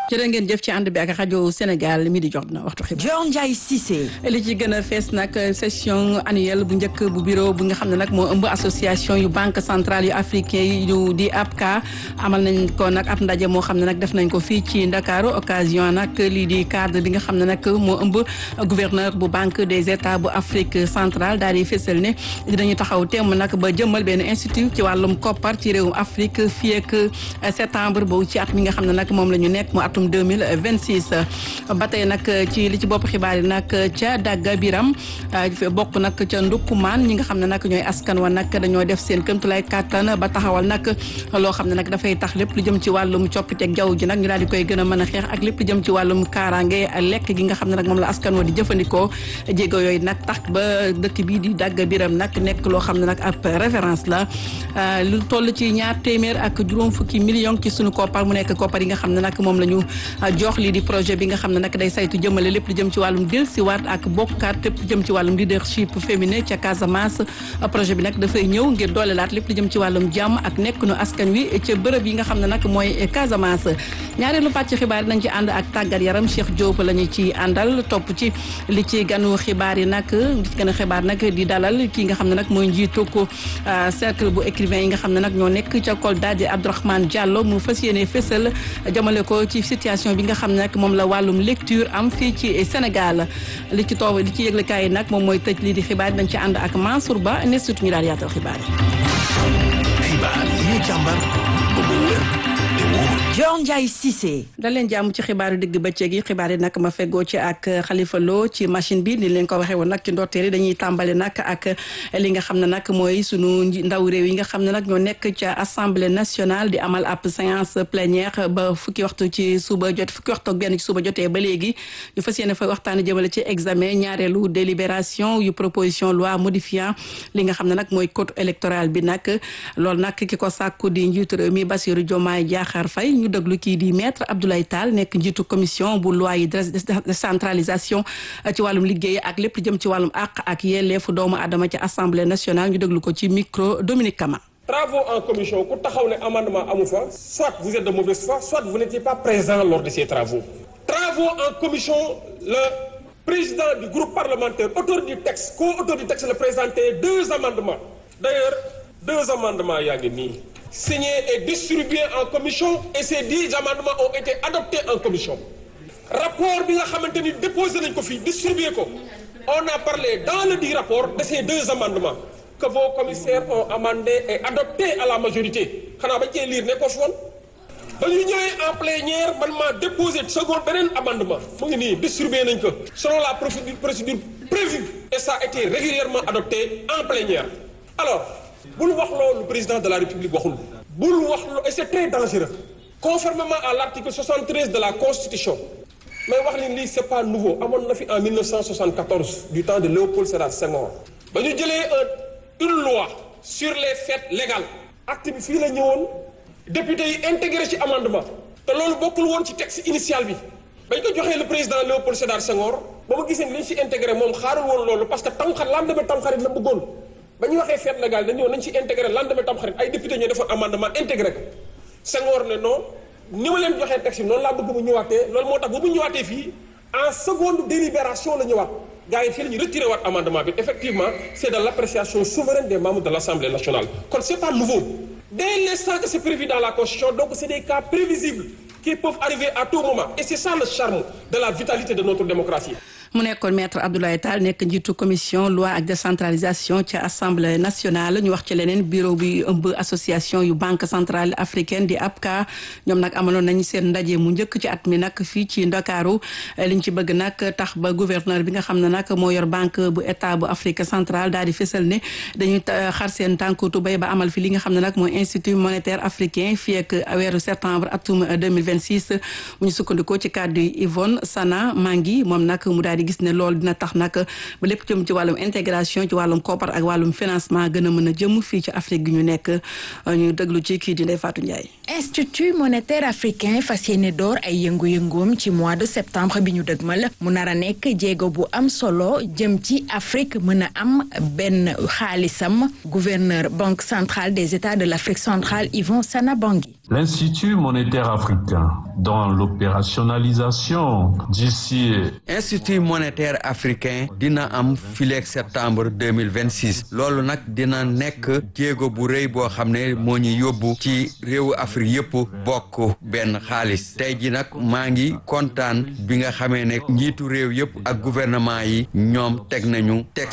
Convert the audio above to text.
jërë ngeen jëf ci ànd bi ak rajo Sénégal mi di jot na waxtu xibaar. Dior Ndiaye Cissé. li ci gën a fees nag session annuelle bu njëkk bu bureau bu nga xam ne nag moo ëmb association yu banque centrale yu africain yu di ABCA amal nañ ko nag ab ndaje moo xam ne nag def nañ ko fii ci Ndakaaru occasion nag lii di cadre bi nga xam ne nag moo ëmb gouverneur bu banque des états bu Afrique centrale daal di fésal ne dinañu taxaw temm nag ba jëmmal benn institut ci wàllum koppar ci réewum Afrique fii ak septembre boobu ci at mi nga xam ne nag moom la ñu nekk mu atum 2026 ba tey nag ci li ci bopp xibaar yi nag ca dagga biram bokk nag ca ndukkumaan ñi nga xam ne nag ñooy askan wa nag dañoo def seen këmtulaay kàttan ba taxawal nag loo xam ne nag dafay tax lépp lu jëm ci wàllum coppiteeg jaww ji nag ñu daal di koy gën a mën a xeex ak lépp lu jëm ci wàllum kaaraange lekk gi nga xam ne nag moom la askan wa di jëfandikoo jéego yooyu nag tax ba dëkk bii di dagga biram nag nekk loo xam ne nag ab référence la lu toll ci ñaar téeméer ak juróom fukki million ci sunu koppar mu nekk koppar yi nga xam ne nag moom la ñu jox lii di projet bi nga xam ne nag day saytu jëmale lépp lu jëm ci wàllum dellusiwaat ak bokkaat lépp lu jëm ci wàllum leadership féminin ca Casamance projet bi nag dafay ñëw ngir doolelaat lépp lu jëm ci wàllum jàmm ak nekk nu askan wi ca bërëb yi nga xam ne nag mooy Casamance ñaareelu pàcc xibaar yi nañ ci ànd ak tàggat yaram Cheikh Diop la ñu ci àndal topp ci li ci ganu xibaar yi nag li ci ganu xibaar nag di dalal kii nga xam ne nag mooy njiitu ko cercle bu écrivain yi nga xam ne nag ñoo nekk ca Kolda di Abdourahmane Diallo mu fas yéene fésal jamale ko ci situation bi nga xam ne nag moom la wàllum lecture am fii ci Sénégal li ci toob li ci yëglekaay yi nag moom mooy tëj lii di xibaar dañ ci ànd ak Mansour Ba ne surtout ñu daal yaatal xibaar yi. xibaar yi ñu càmbar ba mu wér te wóor. Dior Ndiaye Cissé. da leen jàmm ci xibaaru digg bëccëg yi xibaar yi nag ma feggoo ci ak Khalifa Lo ci machine bi ni leen ko waxee woon nag ci ndorteel yi dañuy tàmbale nag ak li nga xam ne nag mooy sunu ndaw réew yi nga xam ne nag ñoo nekk ca assemblée nationale di amal ab séance plénière ba fukki waxtu ci suba jot fukki waxtu ak benn ci suba jotee ba léegi ñu fas yéene fa waxtaanee jëmale ci examen ñaareelu délibération yu proposition loi modifiant li nga xam ne nag mooy code électoral bi nag loolu nag ki ko sàkku di njiitu réew mi Bassirou Diomaye Diakhar Faye ñu déglu kii di maître Abdoulaye Tall nekk njiitu commission bu loi yi décentralisation ci wàllum liggéey ak lépp jëm ci wàllum àq ak yelleefu doomu adama ci assemblée nationale ñu déglu ko ci micro Dominique Kama. travaux en commission ku taxaw ne amendement amu fa soit vous êtes de mauvaise foi soit vous n'étiez pas présent lors de ces travaux travaux en commission le président du groupe parlementaire auteur du texte co-auteur du texte le présenté deux amendements d'ailleurs deux amendements yaa ngi nii signé et distribué en commission et ces dix amendements ont été adoptés en commission rapport bi nga xamante ni déposé nañ ko fii distribué ko on a parlé dans le dit rapport de ces deux amendements que vos commissaires ont amendé et adopté à la majorité xanaa bañ cee lire ne ko fi woon ba ñu ñëwee en plénière man maa déposé second beneen amendement mu ngi nii distribué nañ ko selon la procédure procédure prévue et ça a été régulièrement adopté en plénière alors bul wax loolu président de la république waxul bul wax loolu et c'est très dangereux conformément à l'article 73 de la constitution mais wax leen lii c'est pas nouveau amoon na fi en 1974 du temps de Léopold Sédar Senghor ba ñu jëlee une loi sur les fêtes légales acte bi fii la ñëwoon député yi intégré ci amendement te loolu bokkul woon ci texte initial bi bañ ko joxee le président Léopold Sédar Senghor ba ma gisee ni li ñu ci intégré moom xaarul woon loolu parce que tamxar lendemain tamxarit la bëggoon ba ñu waxee fête légale dañu woon nañ ci intégré lendemain tamxarit ay député ñoo defoon amendement intégré ko Senghor ne non ni ma leen joxee texte bi noonu laa bëgg mu ñëwaatee loolu moo tax bu mu ñëwaatee fii en seconde délibération la ñëwaat gars yi fii la ñu retiré waat amendement bi effectivement c'est de l'appréciation souveraine des membres de l'Assemblée nationale kon c'est pas nouveau dès l'instant que c'est prévu dans la Constitution donc c'est des cas prévisibles qui peuvent arriver à tout moment et c'est ça le charme de la vitalité de notre démocratie mu nekkoon maître Abdoulaye Tall nekk njiitu commission loi ak décentralisation ci assemblée nationale ñu wax ci leneen bureau bi ëmb association yu banque centrale africaine di ABCA ñoom nag amaloon nañ seen ndaje mu njëkk ci at mi nag fii ci Ndakaaru liñ ci bëgg nag tax ba gouverneur bi nga xam ne nag moo yor banque bu état bu Afrique centrale daal di fësal ne dañuy xar seen tànku tubéy ba amal fi li nga xam ne nag mooy institut monétaire africain fii ak weeru septembre atum 2026 mu ñu sukkandikoo ci kàddu Yvonne Sana Mangi moom nag mu daal di gis ne loolu dina tax nag ba lépp jëm ci wàllum intégration ci wàllum koppar ak wàllum financement gën a mën a jëm fii ci Afrique gi ñu nekk ñu déglu ci kii di Ndeye Fatou Ndiaye. Institut monétaire africain fas yéene door ay yëngu-yëngoom ci mois de septembre bi ñu dëgmal mu nar a nekk jéego bu am solo jëm ci Afrique mën a am benn xaalisam gouverneur banque centrale des états de l'Afrique centrale Yvon Sana Bangui. L'Institut monétaire africain, dans l'opérationnalisation d'ici Institut monétaire africain dina am fileeg septembre 2026 loolu nag dina nekk jéego bu rëy boo xam ne moo ñu yóbbu ci réewu Afrique yëpp bokk benn xaalis tey ji nag maa ngi kontaan bi nga xamee ne njiitu réew yëpp ak gouvernement yi ñoom teg nañu teg